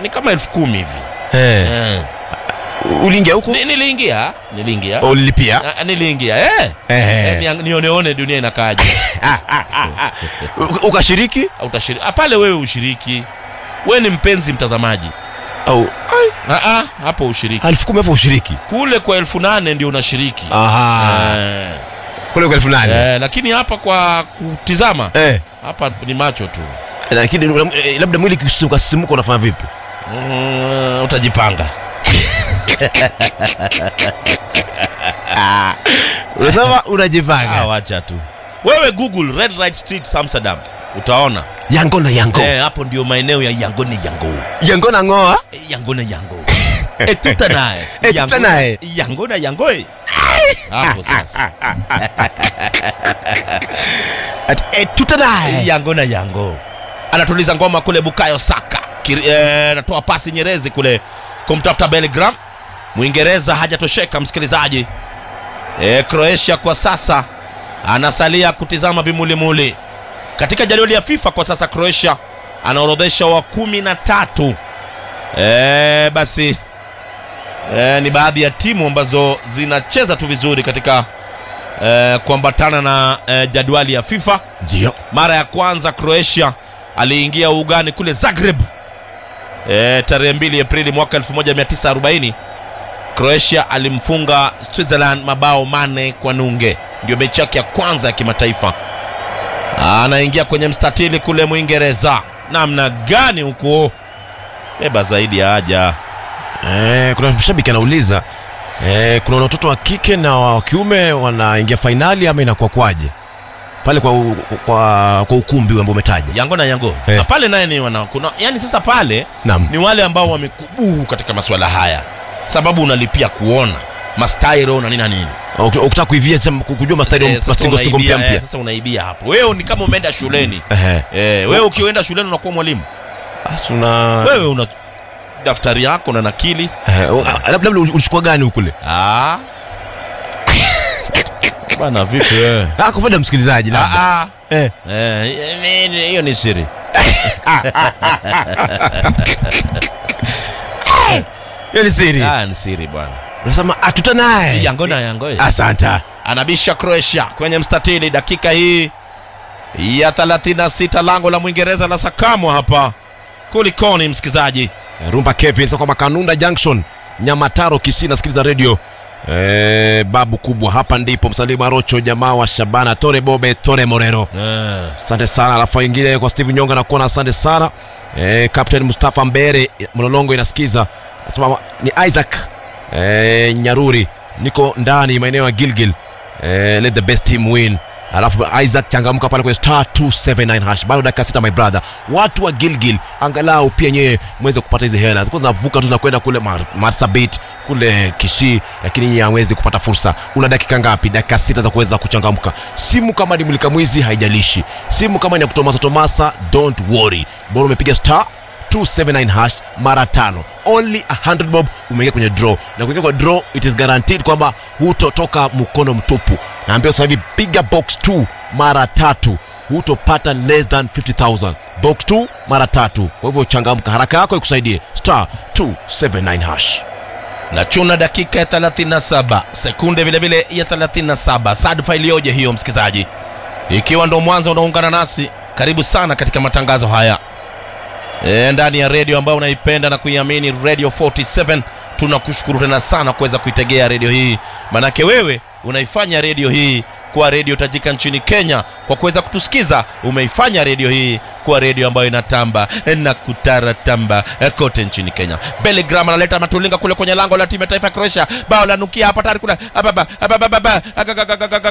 ni kama elfu kumi hivi Eh. eh. uliingia huko Ni- niliingia niliingia ulilipia Ah, niliingia eh. Eh. Eh, nia- nioneone dunia inakaaje U- ukashiriki Au utashiriki Ah, pale wewe ushiriki wewe ni mpenzi mtazamaji au ai, ah, ah, hapo ushiriki elfu kumi hapo ushiriki kule kwa elfu nane ndio unashiriki aha eh. kule kwa elfu nane Eh, lakini hapa kwa kutizama eh hapa ni macho tu lakini eh, labda mwili ukasimuka unafanya vipi mm, utajipanga unasema unajipanga wacha tu wewe google red light street amsterdam utaona yango na yango eh, hapo ndio maeneo ya yangone yango yango na ngoa Eh, yango na yango etuta naye Etuta Yango- naye. yango na yango eh. hapo sasa Ati, eh, tutanaye yango na yango anatuliza ngoma kule bukayo saka Kiri- eh, anatoa pasi nyerezi kule kumtafuta belgram mwingereza hajatosheka msikilizaji e, croatia kwa sasa anasalia kutizama vimulimuli katika jadwali ya fifa kwa sasa croatia anaorodhesha wa kumi na tatu e, basi e, ni baadhi ya timu ambazo zinacheza tu vizuri katika e, kuambatana na e, jadwali ya fifa ndio mara ya kwanza croatia aliingia ugani kule zagreb e, tarehe 2 aprili mwaka 1940 croatia alimfunga switzerland mabao mane kwa nunge ndio mechi yake ya kwanza ya kimataifa anaingia kwenye mstatili kule mwingereza namna gani huko beba zaidi ya haja eh, kuna mshabiki anauliza eh, kuna watoto wa kike na wa kiume wanaingia fainali ama inakuwa kwaje pale kwa, u- kwa, kwa ukumbi ambao umetaja yango na yango Eh. na pale naye ni wana kuna yani sasa pale naam ni wale ambao wamekubuhu katika masuala haya sababu unalipia kuona mastairo na nini na nini Uki- ukitaka kuivia sema ku- kujua mastari Eh, sasa mastingo stingo mpya unaibia, eh, mpya sasa unaibia hapo wewe ni kama umeenda shuleni Ehe. eh, wewe ukienda shuleni unakuwa mwalimu Basi una wewe una daftari yako na nakili Ehe, u- a- labda labda ulichukua gani ukule ah. bana vipi wewe ah, kwa faida ya msikilizaji labda Ah, ah. Eh. Eh, ni- ni- hiyo ni siri hiyo ni siri ah, ni siri bwana unasema atuta naye yango na yango eh. asante anabisha croatia kwenye mstatili dakika hii ya 36 lango la mwingereza la sakamwa hapa kulikoni msikilizaji rumba kevin sasa kwamba kanunda junction nyamataro kisii nasikiliza redio Eh, babu kubwa hapa ndipo msalimu arocho jamaa wa shabana tore bobe tore morero eh. asante sana alafu ingine kwa steve nyonga nakuona asante sana eh, captain mustafa mbere mlolongo inasikiza nasema ni isaac eh, nyaruri niko ndani maeneo ya gilgil eh, let the best team win alafu isaac changamka pale kwenye star 279 hash bado dakika sita my brother watu wa gilgil angalau pia nyewe mweze kupata hizi hela zikuwa zinavuka tu zinakwenda kule Mar- marsabit kule kishii lakini nyie hawezi kupata fursa una dakika ngapi dakika sita za kuweza kuchangamka simu kama ni mulika mwizi haijalishi simu kama ni ya kutomasa tomasa don't worry bora umepiga star 279 hash mara tano only 100 bob umeingia kwenye draw na kuingia kwa draw it is guaranteed kwamba hutotoka mkono mtupu naambia sasa hivi piga box 2 mara tatu hutopata less than 50000 box 2 mara tatu kwa hivyo changamka haraka yako ikusaidie star 279 hash na chuna dakika ya 37 sekunde vilevile ya 37 sadfa iliyoje hiyo msikilizaji ikiwa ndo mwanzo unaungana nasi karibu sana katika matangazo haya e, ndani ya redio ambayo unaipenda na kuiamini radio 47 tunakushukuru tena sana kuweza kuitegea redio hii manake wewe unaifanya redio hii kuwa redio tajika nchini kenya kwa kuweza kutusikiza umeifanya redio hii kuwa redio ambayo inatamba na kutaratamba eh, kote nchini kenya belegram analeta matulinga kule kwenye lango la timu ya taifa ya croatia bao la nukia hapa tayari kuna ababa ababa ababa